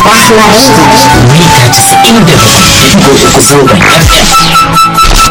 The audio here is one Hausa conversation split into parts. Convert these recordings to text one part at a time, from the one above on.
mita casa'in da biyu uku sauran fm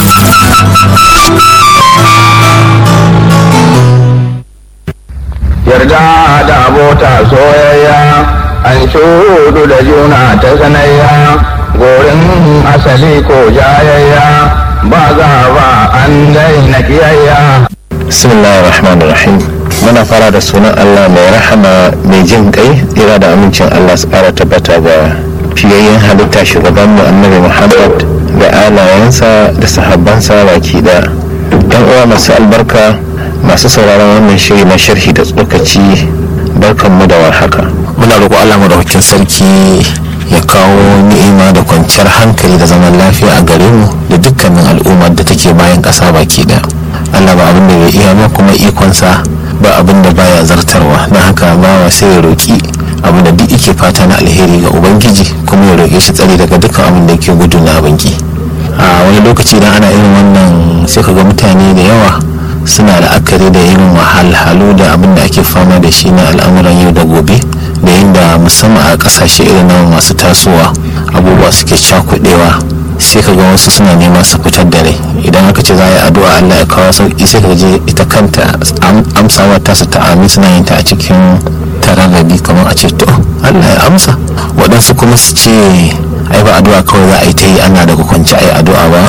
yarda da abota soyayya an shudu da juna ta sanayya gorin asali ko jayayya ba za ba an daina kiyayya bismillahir rahmanir rahim muna fara da sunan allah mai rahama mai jin kai tsira da amincin allah su kara tabbata ga fiyayyen halitta shugaban mu annabi muhammad da alayensa da sahabbansa baki da yan uwa masu albarka masu sauraron wannan shiri na sharhi da tsokaci barkanmu da warhaka muna roƙo Allah madaukakin sarki ya kawo ni'ima da kwanciyar hankali da zaman lafiya a gare mu da dukkanin al'ummar da take bayan ƙasa baki daya Allah ba abin da bai iya ba kuma ikonsa ba abin da baya zartarwa na haka bawa sai ya roƙi abin da duk yake fata na alheri ga ubangiji kuma ya roƙe shi tsari daga dukkan abin da yake gudu na abinki a wani lokaci idan ana irin wannan sai ka ga mutane da yawa suna la'akari da irin wahalhalu da abin da ake fama da shi na al'amuran yau da gobe da yadda musamman a kasashe irin na masu tasowa abubuwa suke cakudewa sai ka ga wasu suna nema su fitar da rai idan aka ce za a yi addu'a allah ya kawo sauki sai ka je ita kanta amsawa ta su ta'ami suna yin ta a cikin tararrabi kamar a ce to allah ya amsa waɗansu kuma su ce ai ba addu'a kawai za a yi ta yi ana daga kwanci a yi addu'a ba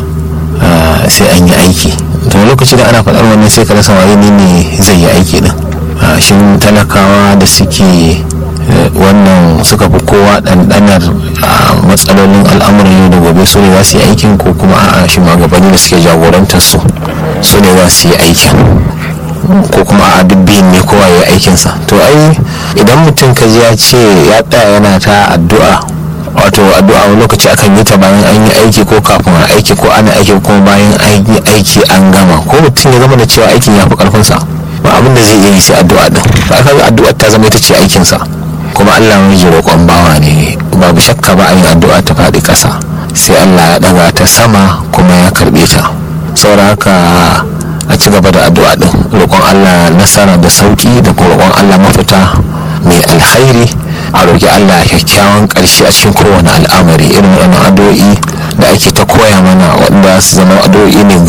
sai an yi aiki to lokaci da ana faɗar wannan sai ka rasa waye ne ne zai yi aiki din shin talakawa da suke wannan suka fi kowa ɗanɗanar matsalolin al'amuran yau da gobe su ne za su yi aikin ko kuma a'a shi magabanni da suke jagorantar su su ne za su yi aikin ko kuma a dubbin ne kowa ya yi aikinsa to ai idan mutum ka ji ya ce ya tsaya yana ta addu'a wato addu'a wani lokaci akan yi ta bayan an yi aiki ko kafin a aiki ko ana aiki ko bayan an yi aiki an gama ko mutum ya zama da cewa aikin ya fi karfinsa ba abin da zai iya yi sai addu'a din ba ka ga addu'a ta zama ita ce aikinsa kuma Allah mai ji roƙon bawa ne babu shakka ba a yin addu'a ta faɗi ƙasa sai Allah ya ɗaga ta sama kuma ya karɓe ta saboda haka a ci gaba da addu'a din roƙon Allah nasara da sauƙi da kuma roƙon Allah mafita mai alkhairi a roƙi Allah kyakkyawan ƙarshe a cikin kowane al'amari irin waɗannan addu'o'i da ake ta koya mana waɗanda su zama addu'o'i ne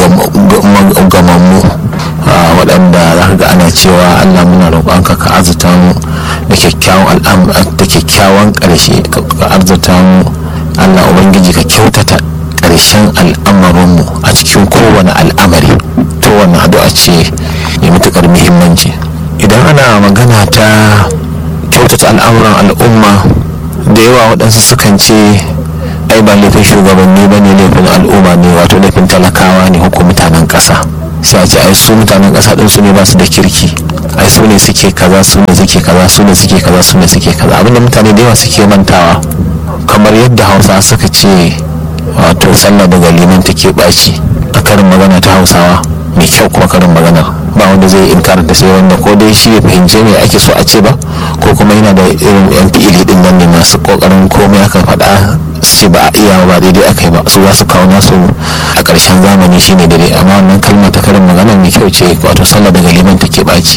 gamammu waɗanda za ka ga ana cewa Allah muna roƙonka ka arzuta mu da kyakkyawan da kyakkyawan ƙarshe ka arzuta mu Allah ubangiji ka kyautata ƙarshen al'amarinmu a cikin kowane al'amari to wannan addu'a ce mai matuƙar muhimmanci idan ana magana ta kyautata al'amuran al'umma da yawa waɗansu sukan ce ai ba laifin shugabanni ba ne laifin al'umma ne wato laifin talakawa ne ko mutanen ƙasa sai a ce ai su mutanen ƙasa ɗin su ne ba su da kirki ai su ne suke kaza su ne suke kaza su ne suke kaza su ne suke kaza abinda mutane da yawa suke mantawa kamar yadda hausa suka ce wato sallah daga liman take ɓaci a karin magana ta hausawa mai kyau kuma karin maganar ba wanda zai inkarar da sai wanda ko dai shi ya fahimce me ake so a ce ba ko kuma yana da irin yan fi'ili din nan ne masu kokarin komai aka faɗa su ce ba a iya ba daidai aka yi ba su za su kawo nasu a ƙarshen zamani shine daidai amma wannan kalma ta karin magana mai kyau ce wato sallah daga liman take ɓaci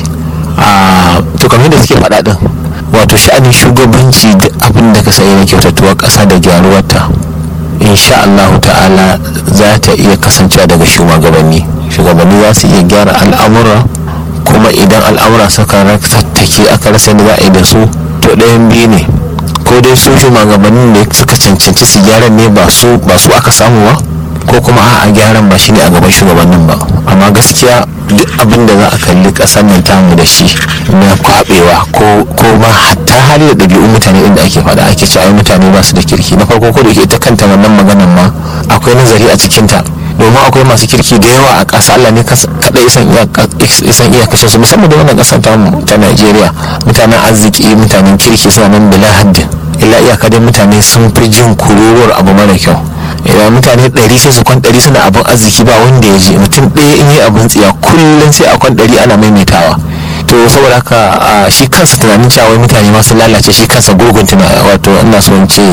a to kamar da suke faɗa din wato sha'anin shugabanci duk abin da ka sayi na kyautatuwar ƙasa da gyaruwarta insha Allah ta'ala za ta iya kasancewa daga shugabanni shugabanni za su iya gyara al'amura kuma idan al'amura suka tattake aka rasa da za a yi da su to ɗayan biyu ne ko dai su shugabannin da suka cancanci su gyaran ne ba su ba su aka samu ba ko kuma a gyaran ba shine a gaban shugabannin ba amma gaskiya duk abin da za a kalli ƙasar nan tamu da shi na kwabewa ko ma hatta hali da ɗabi'un mutane inda ake faɗa ake cewa mutane ba su da kirki na farko ko da ita kanta wannan maganan ma akwai nazari a cikinta domin akwai masu kirki da yawa a ƙasa Allah ne kaɗai isan iyakacin su musamman da wannan ƙasar ta Najeriya mutanen arziki mutanen kirki suna nan bila haddin illa iyaka dai mutane sun fi jin kururuwar abu mara kyau idan mutane ɗari sai su kwan ɗari suna abin arziki ba wanda ya je mutum ɗaya in yi abin tsiya kullum sai a kwan ɗari ana maimaitawa to saboda haka shi kansa tunanin cewa mutane masu lalace shi kansa gurgun tunani wato ina son ce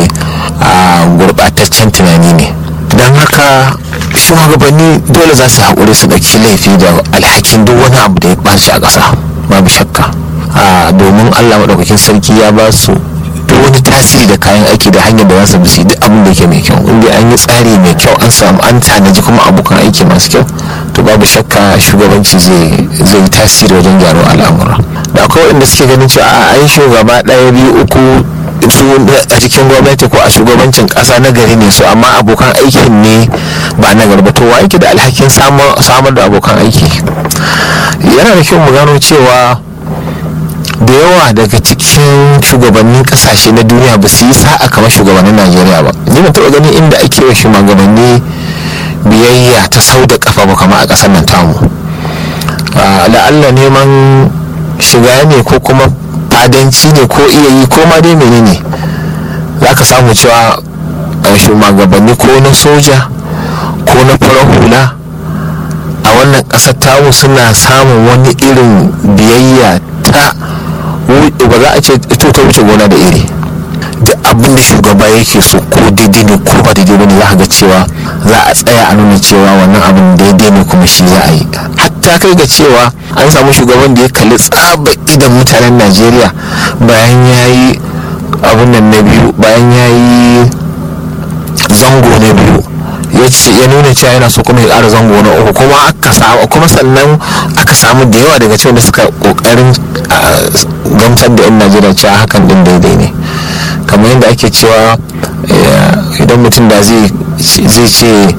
gurɓataccen tunani ne don haka shugabanni dole za su haƙuri su ɗauki laifi da alhakin duk wani abu da ya ɓaci a ƙasa babu shakka domin allah maɗaukakin sarki ya ba su duk wani tasiri da kayan aiki da hanyar da za su bisi duk abin da yake mai kyau inda an yi tsari mai kyau an samu an tanaji kuma abokan aiki masu kyau to babu shakka shugabanci zai yi tasiri wajen gyaro al'amura da akwai waɗanda suke ganin cewa a ai shugaba ɗaya biyu uku su a cikin gwamnati ko a shugabancin ƙasa na gari ne su amma abokan aikin ne ba na garba to wa yake da alhakin samar da abokan aiki yana da kyau mu gano cewa da yawa daga cikin shugabannin kasashe na duniya ba su yi sa'a kamar shugabannin najeriya ba ni ban taɓa ganin inda ake wa shugabanni biyayya ta sau da kafa ba kamar a ƙasar nan tamu la'alla neman shiga ne ko kuma fadanci ne ko iya yi ko ma dai menene za ka samu cewa shugabanni ko na soja ko na farar hula a wannan ƙasar tamu suna samun wani irin biyayya ta ba za a ce ito ta wuce gona da iri duk abin da shugaba yake so ko daidai ne ko ba daidai ne za ga cewa za a tsaya a nuna cewa wannan abin daidai ne kuma shi za a yi hatta kai ga cewa an samu shugaban da ya kalli tsaba idan mutanen najeriya bayan ya yi abin nan na biyu bayan ya yi zango na biyu ya nuna cewa yana so kuma ya ƙara zango na uku kuma aka samu kuma sannan aka samu da yawa daga cikin da suka kokarin gamsar da yan najeriya cewa hakan din daidai ne kamar yadda ake cewa idan mutum da zai ce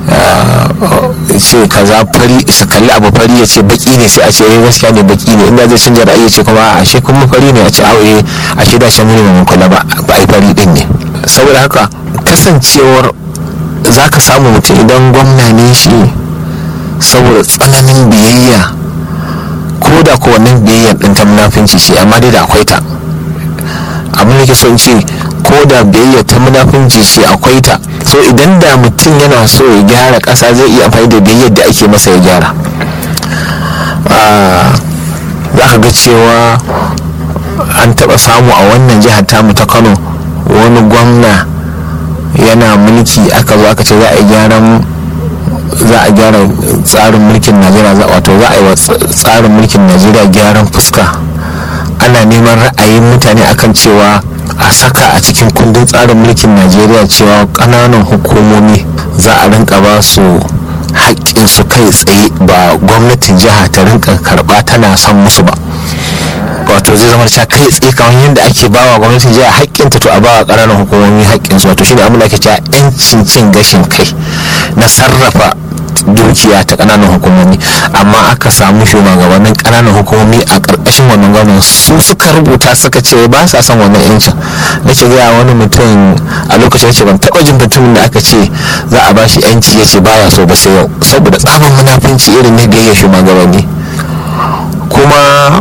ce kaza fari su kalli abu fari ya ce baki ne sai a ce eh gaskiya ne baki ne inda zai canja ra'ayi ya ce kuma a she kuma fari ne a ce aure a she da shan mun kula ba ba ai fari din ne saboda haka kasancewar za ka samu mutum idan gwamna ne shi saboda tsananin biyayya ko da ko wannan biyayyar ɗin ta munafinci ce amma dai da akwai ta abin da ke son ce ko da biyayya ta munafinci ce akwai ta so idan da mutum yana so ya gyara ƙasa zai iya amfani da biyayyar da ake masa ya gyara za ka ga cewa an taɓa samu a wannan jihar tamu ta kano wani gwamna yana mulki aka zo aka ce za a yi gyaran za a gyara tsarin mulkin najeriya wato za a yi wa tsarin mulkin najeriya gyaran fuska ana neman ra'ayin mutane akan cewa a saka a cikin kundin tsarin mulkin najeriya cewa ƙananan hukumomi za a rinka ba su su kai tsaye ba gwamnatin jiha ta rinka karɓa tana son musu ba wato zai zama cewa kai tsaye kamar yadda ake bawa gwamnatin jiha haƙƙinta to a bawa ƙananan hukumomi haƙƙinsu wato shine abin da ake cewa 'yancin cin gashin kai na sarrafa dukiya ta ƙananan hukumomi amma aka samu shugabannin ƙananan hukumomi a ƙarƙashin wannan gwamnan su suka rubuta suka ce ba sa son wannan yancin na ce gaya wani mutum a lokacin ce ban taɓa jin mutumin da aka ce za a bashi yanci ya ce baya so ba sai yau saboda tsaban munafunci irin na biyayya shugabanni kuma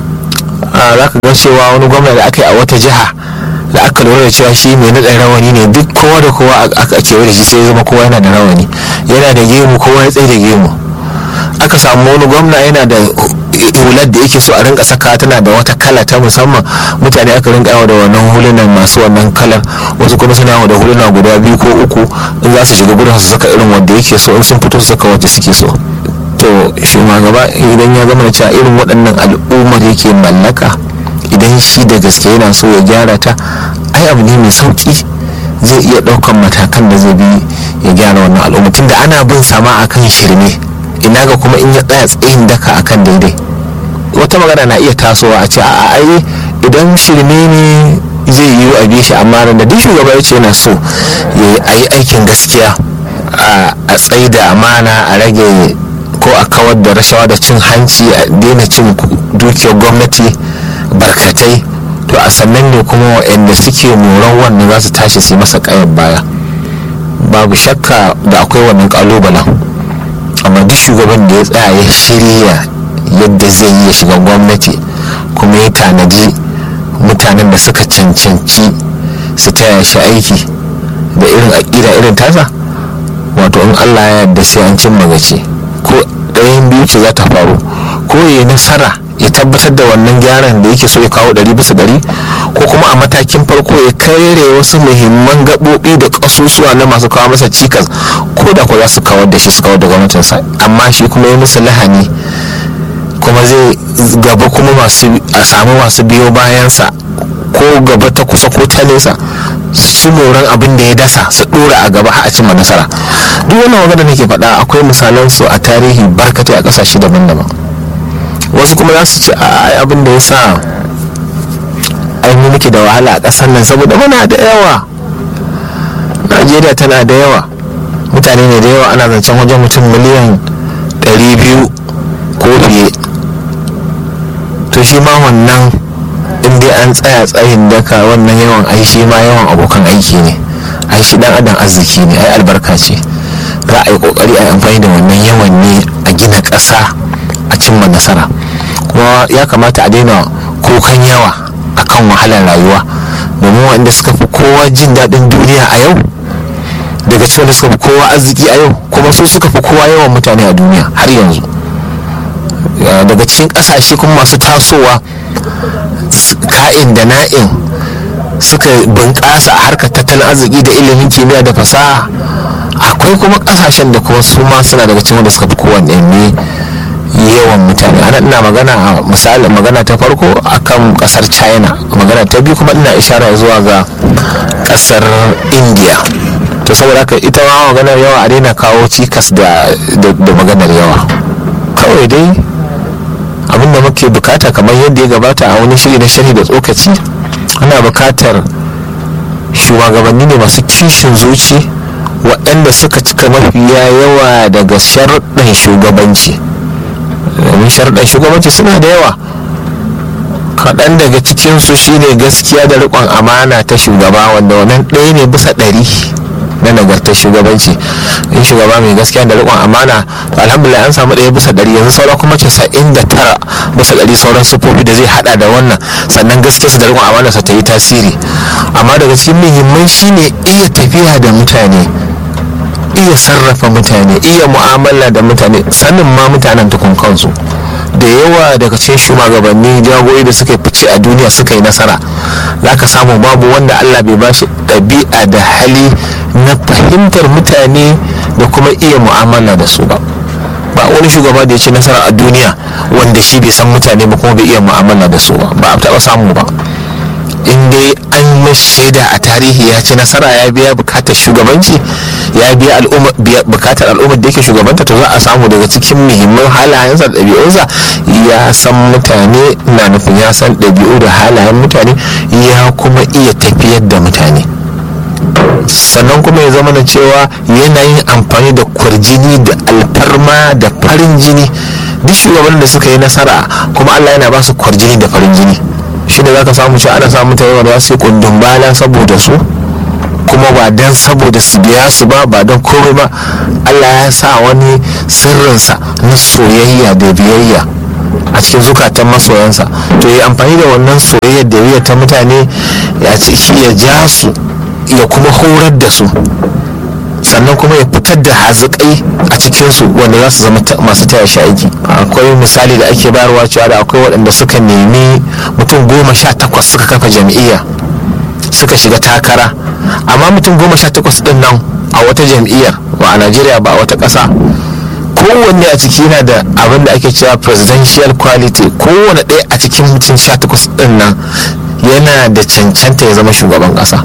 za ka ga cewa wani gwamna da aka yi a wata jiha da aka lura da cewa shi mai naɗa rawani ne duk kowa da kowa aka kewa da shi sai zama kowa yana da rawani yana da gemu kowa ya tsaye da gemu aka samu wani gwamna yana da hular da yake so a rinka saka tana da wata kala ta musamman mutane aka rinka yawa da wannan hulunan masu wannan kalar wasu kuma suna yawa da huluna guda biyu ko uku in za su shiga gudun su saka irin wanda yake so in sun fito su saka wanda suke so to shugaba idan ya zama da cewa irin waɗannan al'ummar yake mallaka idan shi da gaske yana so ya gyara ta ai abu ne mai sauki zai iya ɗaukan matakan da zai bi ya gyara wannan al'umma tunda ana bin sama akan shirme ina ga kuma in ya tsaya tsayin daka akan daidai wata magana na iya tasowa a ce a ai idan shirme ne zai yi a bi shi amma da duk shugaba ya ce yana so ya yi aikin gaskiya a tsaida amana a rage ko a kawar da rashawa da cin hanci a daina cin dukiyar gwamnati barkatai to a sannan ne kuma waɗanda suke moran wannan za su tashi su masa kayan baya babu shakka da akwai wannan kalubalen amma duk shugaban da ya tsaya ya shirya yadda zai yi ya shiga gwamnati kuma ya tanadi mutanen da suka cancanci su taya shi aiki da irin aƙida irin tasa wato in allah ya yarda sai an cimma gaci ko ɗayan biyu ce za ta faru ko ya nasara ya tabbatar da wannan gyaran da yake so ya kawo ɗari bisa ɗari ko kuma a matakin farko ya kare wasu muhimman gaɓoɓi da ƙasusuwa na masu kawo masa cikas ko da ko za su kawar da shi su kawar da gwamnatinsa amma shi kuma ya musu lahani kuma zai gaba kuma masu a samu masu biyo bayansa ko gaba ta kusa ko ko ta nesa su ci moran abin da ya dasa su dora a gaba har a cimma nasara duk wannan magana nake faɗa akwai misalan su a tarihi barkatai a ƙasashe daban-daban wasu kuma za su ce a abin da ya sa ainihin muke da wahala a ƙasar nan saboda muna da yawa najeriya tana da yawa mutane ne da yawa ana zancen wajen mutum miliyan 200 ko fiye to shi ma wannan in dai an tsaya tsayin daka wannan yawan ai shi ma yawan abokan aiki ne ai shi dan adam arziki ne ai albarka ce za a yi kokari a yi amfani da wannan yawan ne a gina ƙasa a cimma nasara kuma ya kamata a daina kukan yawa akan wahalar rayuwa domin wanda suka fi kowa jin daɗin duniya a yau daga cikin da suka fi kowa arziki a yau kuma su suka fi kowa yawan mutane a duniya har yanzu daga cikin ƙasashe kuma masu tasowa ka'in da na'in suka bunƙasa a harkar tattalin arziki da ilimin kimiyya da fasaha akwai kuma ƙasashen da kuma su ma suna daga cikin da suka fi kowanne ne yawan mutane ana ina magana a misali magana ta farko akan kasar china magana ta biyu kuma ina ishara zuwa ga kasar india to saboda haka ita ma maganar yawa a daina kawo cikas da maganar yawa kawai dai abinda muke bukata kamar yadda ya gabata a wani shiri na shiri da tsokaci ana bukatar shugabanni ne masu kishin zuci waɗanda suka cika mafiya yawa daga sharuɗin shugabanci domin sharuɗin shugabanci suna da yawa kaɗan daga cikinsu shine gaskiya da riƙon amana ta shugaba wanda wannan ɗaya ne bisa ɗari na nagartar shugabanci in shugaba mai gaskiya da riƙon amana to alhamdulillah an samu ɗaya bisa ɗari yanzu saura kuma casa'in da tara bisa ɗari sauran sufofi da zai haɗa da wannan sannan gaskiyarsa da riƙon amana sa ta yi tasiri amma daga cikin muhimman shine iya tafiya da mutane iya sarrafa mutane iya mu'amala da mutane sanin ma mutanen tukun kansu da yawa daga cikin shugabanni jagori da suka fice a duniya suka yi nasara za ka samu babu wanda allah bai ba shi ɗabi'a da hali na fahimtar mutane da kuma iya mu'amala da su ba ba wani shugaba da ya ce nasara a duniya wanda shi bai san mutane ba kuma bai iya mu'amala da su ba ba a taɓa samu ba in dai an shaida a tarihi ya ci nasara ya biya bukatar shugabanci ya biya bukatar al'ummar da yake shugabanta to za a samu daga cikin muhimman halayensa da ɗabi'unsa ya san mutane na nufin ya san ɗabi'u da halayen mutane ya kuma iya tafiyar da mutane sannan kuma ya zama na cewa yana yin amfani da kwarjini da alfarma da farin jini duk shugabannin da suka yi nasara kuma allah yana ba su kwarjini da farin jini shi da zaka samu cewa ana samun mutane wanda su yi kundin bala saboda su kuma ba dan saboda su biya su ba ba don komai ba allah ya sa wani sirrinsa na soyayya da biyayya a cikin zukatan masoyansa to yi amfani da wannan soyayya da biyayya ta mutane ya ciki ya ja su ya kuma horar da su sannan kuma ya fitar da hazikai a cikinsu wanda za su zama masu taya shi aiki akwai misali da ake bayarwa cewa da akwai waɗanda suka nemi mutum goma sha takwas suka kafa jam'iyya suka shiga takara amma mutum goma sha takwas ɗin nan a wata jam'iyyar ba a najeriya ba a wata ƙasa kowanne a ciki yana da abin da ake cewa presidential quality kowane ɗaya a cikin mutum sha takwas ɗin nan yana da cancanta ya zama shugaban ƙasa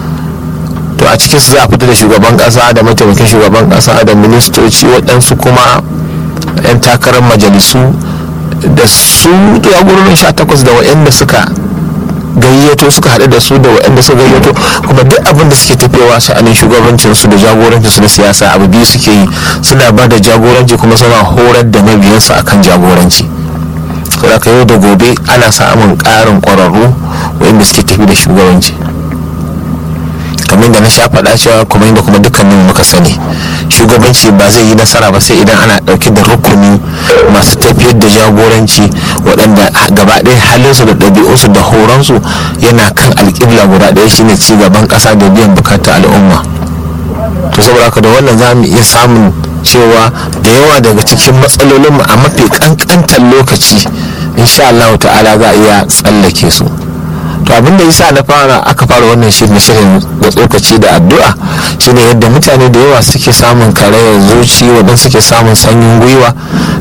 to a cikin su za a fita da shugaban kasa da mataimakin shugaban kasa da ministoci waɗansu kuma 'yan takarar majalisu da su jagororin sha takwas da waɗanda suka gayyato suka haɗu da su da waɗanda suka gayyato kuma duk abin da suke tafiyawa sha'anin shugabancin su da jagorancin su na siyasa abu biyu suke yi suna ba da jagoranci kuma suna horar da mabiyansu akan jagoranci saboda yau da gobe ana samun ƙarin ƙwararru waɗanda suke tafi da shugabanci kamar da na sha faɗa cewa kuma inda kuma dukkanin muka sani shugabanci ba zai yi nasara ba sai idan ana ɗauke da rukuni masu tafiyar da jagoranci waɗanda gaba ɗaya halinsu da ɗabi'unsu da horonsu yana kan alƙibla guda ɗaya shine ci gaban ƙasa da biyan bukatar al'umma to saboda haka da wannan za mu iya samun cewa da yawa daga cikin matsalolinmu a mafi ƙanƙantar lokaci insha Allah ta'ala za a iya tsallake su to abin da yasa na fara aka fara wannan shirin shirin da tsokaci da addu'a shine yadda mutane da yawa suke samun karayar zuci waɗanda suke samun sanyin gwiwa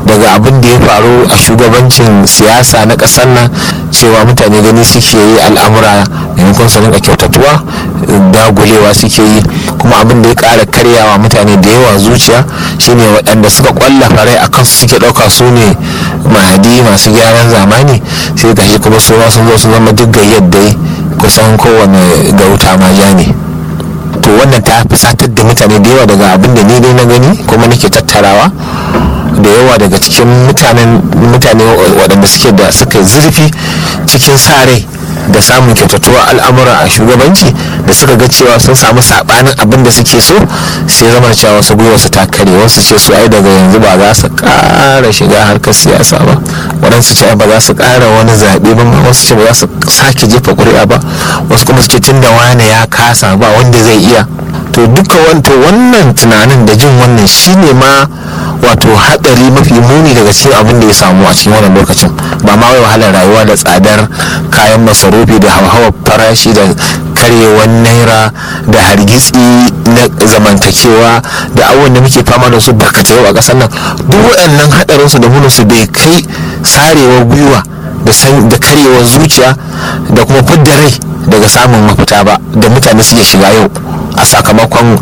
daga abin da ya faru a shugabancin siyasa na ƙasar nan cewa mutane gani suke yi al'amura maimakon su rinka kyautatuwa dagulewa suke yi kuma abin da ya ƙara karyawa mutane da yawa zuciya shine waɗanda suka ƙwallafa rai a kansu suke ɗauka su ne mahadi masu gyaran zamani sai gashi kuma su ma sun zo sun zama duk gayyar dai kusan kowane gauta ma ja ne to wannan ta fusatar da mutane da yawa daga abin da ni dai na gani kuma nake tattarawa da yawa daga cikin mutanen mutane waɗanda suke da suka zurfi cikin sa rai da samun kyautatuwa al'amura a shugabanci da suka ga cewa sun samu sabanin abin da suke so sai zama cewa wasu gwiwarsu ta kare wasu ce su ai daga yanzu ba za su ƙara shiga harkar siyasa ba waɗansu ce ba za su ƙara wani zaɓe ba wasu ce ba za su sake jefa ƙuri'a ba wasu kuma su ce tun da wane ya kasa ba wanda zai iya to duka wanto wannan tunanin da jin wannan shine ma wato haɗari mafi muni daga cikin abin da ya samu a cikin wannan lokacin ba ma wai wahalar rayuwa da tsadar kayan masarufi da hauhawar farashi da karyewar naira da hargitsi na zamantakewa da abubuwan da muke fama da su barkatai yau a ƙasar nan duk waɗannan haɗarinsu da munansu bai kai sarewar gwiwa da karyewar zuciya da kuma fidda rai daga samun mafita ba da mutane suke shiga yau a sakamakon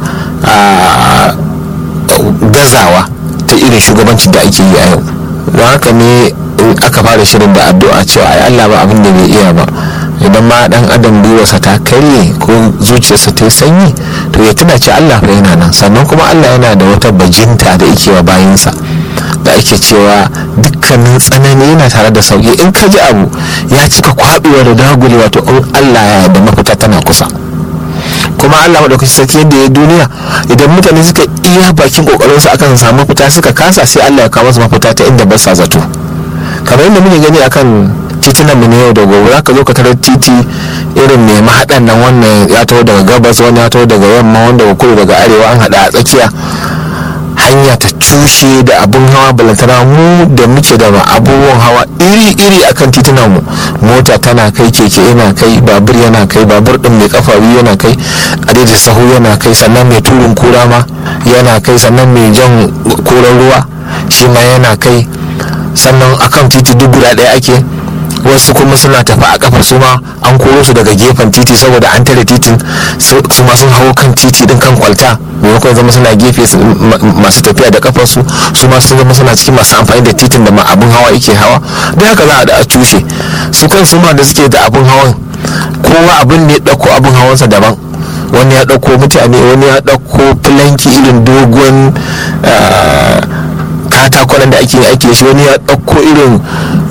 gazawa ta irin shugabancin da ake yi a yau don haka ne in aka fara shirin da addu'a cewa ai Allah ba abin da bai iya ba idan ma dan adam gwiwarsa ta karye ko zuciyarsa ta yi sanyi to ya tuna ce Allah fa yana nan sannan kuma Allah yana da wata bajinta da yake wa bayinsa da ake cewa dukkanin tsanani yana tare da sauki in ka ji abu ya cika kwabewa da dagulewa to in Allah ya yarda mafita tana kusa kuma Allah madaukakin sarki yadda ya duniya idan mutane suka iya bakin kokarin su akan samu mafita suka kasa sai Allah ya kawo su mafita ta inda ba sa zato kamar yadda muke gani akan titunan mu na yau da gobe zaka zo ka tarar titi irin mai mahaɗan nan wannan ya taho daga gabas wani ya taho daga yamma wanda kudu daga arewa an haɗa a tsakiya hanya ta cushe da abun hawa balantana mu da muke da abubuwan hawa iri-iri akan titunan mu mota tana kai keke yana kai babur yana kai babur din mai kafa biyu yana kai adadi sahu yana kai sannan mai turin kura ma yana kai sannan mai jan koran ruwa shi ma yana kai sannan akan titi duk guda ɗaya ake wasu kuma suna tafi a kafa su ma an koro su daga gefen titi saboda an tare titin su ma sun hawo kan titi din kan kwalta maimakon zama suna gefe masu tafiya da kafar su su ma sun zama suna cikin masu amfani da titin da abin hawa yake hawa da haka za a da a cushe su kan su ma da suke da abin hawan kowa abin ne ɗauko abin hawansa daban wani ya ɗauko mutane wani ya ɗauko filanki irin dogon katakon da ake aiki da shi wani ya ɗauko irin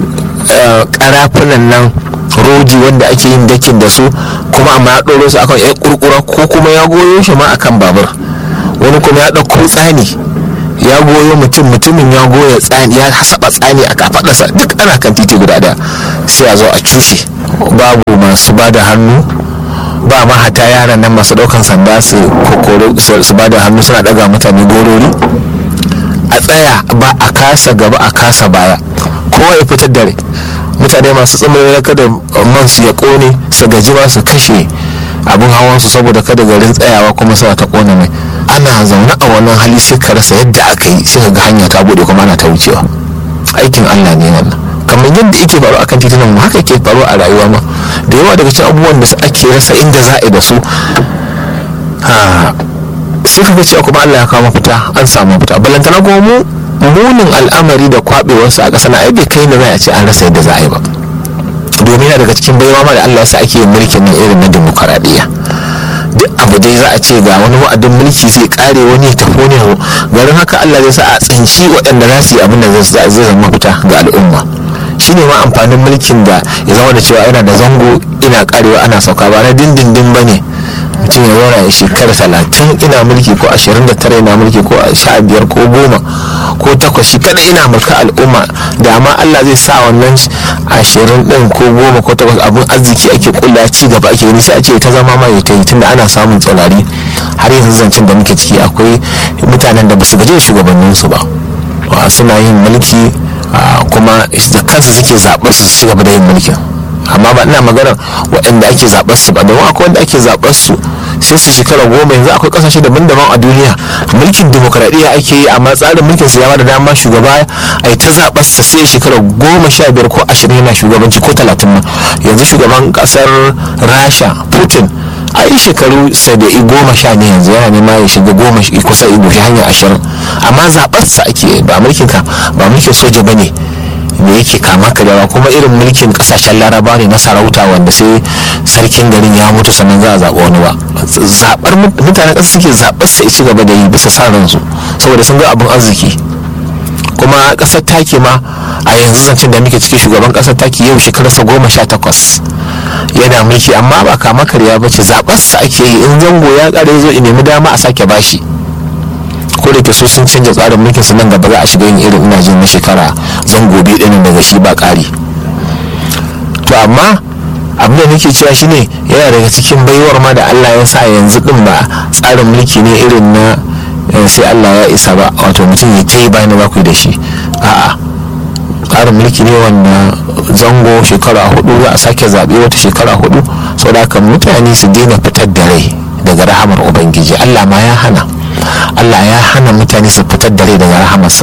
karafunan nan rodi wanda ake yin dakin da su kuma amma ya ɗoro su akan yan kurkura ko kuma ya goyo shi ma akan babur wani kuma ya ɗauko tsani ya goyo mutum mutumin ya goya tsani ya saba tsani a kafaɗarsa duk ana kan titi guda da sai a zo a cushe babu masu ba da hannu ba ma hata yaran nan masu ɗaukan sanda su su ba da hannu suna ɗaga mutane gorori a tsaya ba a kasa gaba a kasa baya kowa ya fitar da rai mutane masu tsammanin kada man su ya kone su gaji ma su kashe abin hawan su saboda kada garin tsayawa kuma suna ta kone mai ana zaune a wannan hali sai ka rasa yadda aka yi sai ga hanya ta bude kuma ana ta wucewa aikin Allah ne wannan kamar yadda yake faru akan titunan mu haka yake faru a rayuwa ma da yawa daga cikin abubuwan da ake rasa inda za a yi da su sai ka ga cewa kuma Allah ya kawo mafita an samu mafita balantana kuma mu munin al'amari da kwabewarsu a ƙasa na ai bai kai da za a ce an rasa yadda za a yi ba domin yana daga cikin baiwa ma da Allah ya sa ake yin mulkin nan irin na demokaradiyya duk abu dai za a ce ga wani wa'adin mulki zai kare wani ya tafi wani garin haka Allah zai sa a tsinci waɗanda za su yi abin da zai zama mafita ga al'umma shine ma amfanin mulkin da ya zama da cewa yana da zango ina karewa ana sauka ba na dindindin ba ne mutum ya zauna ya shekara talatin ina mulki ko ashirin da tara ina mulki ko sha biyar ko goma ko takwas shi kada ina mulka al'umma da ma Allah zai sa wannan ashirin din ko goma ko takwas abin arziki ake kulla ci gaba ake gani sai a ce ta zama ma ya ta yi tunda ana samun tsaurari har yanzu zancen da muke ciki akwai mutanen da ba su gaje shugabanninsu ba suna yin mulki kuma da kansu suke zaɓar su ci gaba da yin mulkin amma ba ina maganar waɗanda ake zaɓar su ba domin akwai wanda ake zaɓar su sai su shekara goma yanzu akwai kasashe daban-daban a duniya mulkin demokradiyya ake yi amma tsarin mulkin su ya da dama shugaba a ta zaɓar sa sai shekara goma sha biyar ko ashirin yana shugabanci ko talatin ma yanzu shugaban kasar rasha putin a yi shekaru saba'i goma sha ne yanzu yana nema ya shiga goma kusa ido shi hanyar ashirin amma zaɓar sa ake ba mulkin ka ba mulkin soja ba ne da yake kama karyawa kuma irin mulkin kasashen laraba ne na sarauta wanda sai sarkin garin ya mutu sannan za a zaɓa wani ba zaɓar mutanen ƙasa suke zaɓar sa ci gaba da yi bisa sa ransu saboda sun ga abin arziki kuma ƙasar taki ma a yanzu zancen da muke ciki shugaban ƙasar taki yau shekararsa goma sha takwas yana mulki amma ba kama karya ba ce zaɓar sa ake yi in zango ya ƙare zo in nemi dama a sake bashi ko da ke so sun canja tsarin mulkin su nan gaba za a shiga yin irin ina jin na shekara zan gobe ɗinin daga shi ba ƙari to amma abin da nake cewa shine yana daga cikin baiwar ma da Allah ya sa yanzu din ba tsarin mulki ne irin na sai Allah ya isa ba wato mutum ya ta yi bayan ba ku da shi a'a tsarin mulki ne wanda zango shekara hudu za a sake zaɓe wata shekara hudu saboda haka mutane su daina fitar da rai daga rahamar ubangiji Allah ma ya hana Allah ya hana mutane su fitar da rai daga rahamarsa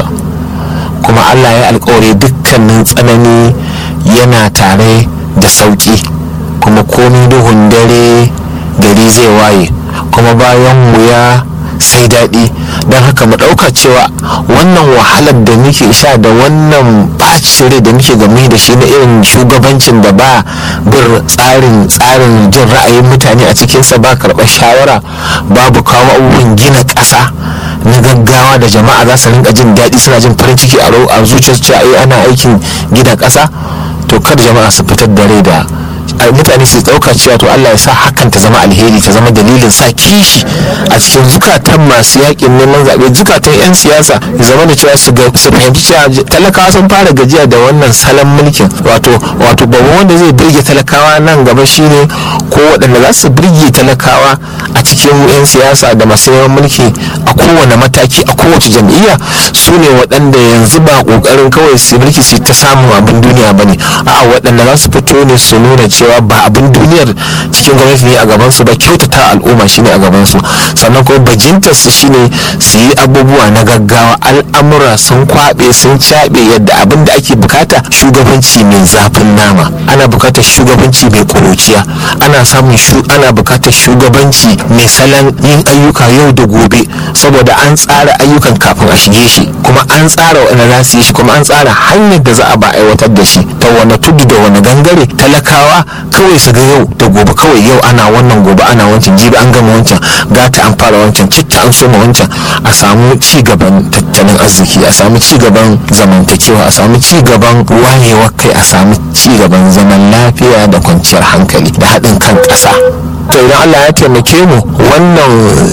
kuma Allah ya alkawari dukkanin tsanani yana tare da sauki kuma komi duhun dare gari zai waye kuma bayan wuya sai daɗi don haka mu ɗauka cewa wannan wahalar da muke sha da wannan ɓacin rai da muke game da shi na irin shugabancin da ba bin tsarin tsarin jin ra'ayin mutane a cikinsa ba karɓar shawara babu kawo abubuwan gina ƙasa na gaggawa da jama'a za su rinka jin daɗi suna jin farin ciki a zuciyarsu cewa ana aikin gina ƙasa to kada jama'a su fitar da rai da mutane su dauka cewa to Allah ya sa hakan ta zama alheri ta zama dalilin sa kishi a cikin zukatan masu yakin neman zaɓe zukatan 'yan siyasa ya zama da cewa su fahimci cewa talakawa sun fara gajiya da wannan salon mulkin wato wato babban wanda zai birge talakawa nan gaba shine ko waɗanda za su birge talakawa a cikin 'yan siyasa da masu yawan mulki a kowane mataki a kowace jam'iyya su ne waɗanda yanzu ba ƙoƙarin kawai su mulki su ta samun abin duniya ba ne a'a waɗanda za su fito ne su nuna cewa ba abin duniyar cikin gwamnati ne a gaban su ba kyautata al'umma shine a gaban su sannan kuma bajintar su shine su yi abubuwa na gaggawa al'amura sun kwabe sun caɓe yadda abin da ake bukata shugabanci mai zafin nama ana bukatar shugabanci mai kuruciya ana samun shu ana bukatar shugabanci mai salon yin ayyuka yau da gobe saboda an tsara ayyukan kafin a shige shi kuma an tsara wani za su yi shi kuma an tsara hanyar da za a ba aiwatar da shi ta wani tudu da wani gangare talakawa kawai su ga yau da gobe kawai yau ana wannan gobe ana wancan jibi an gama wancan gata an fara wancan citta an soma wancan a samu ci gaban tattalin arziki a samu ci gaban zamantakewa a samu ci gaban wayewar kai a samu ci gaban zaman lafiya da kwanciyar hankali da haɗin kan ƙasa to idan Allah ya taimake mu wannan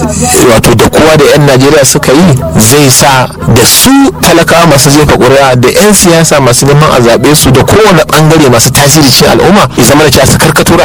wato da kowa da 'yan Najeriya suka yi zai sa da su talakawa masu jefa ƙuri'a da 'yan siyasa masu neman a zaɓe su da kowane ɓangare masu tasiri cikin al'umma ya zama da cewa su karkato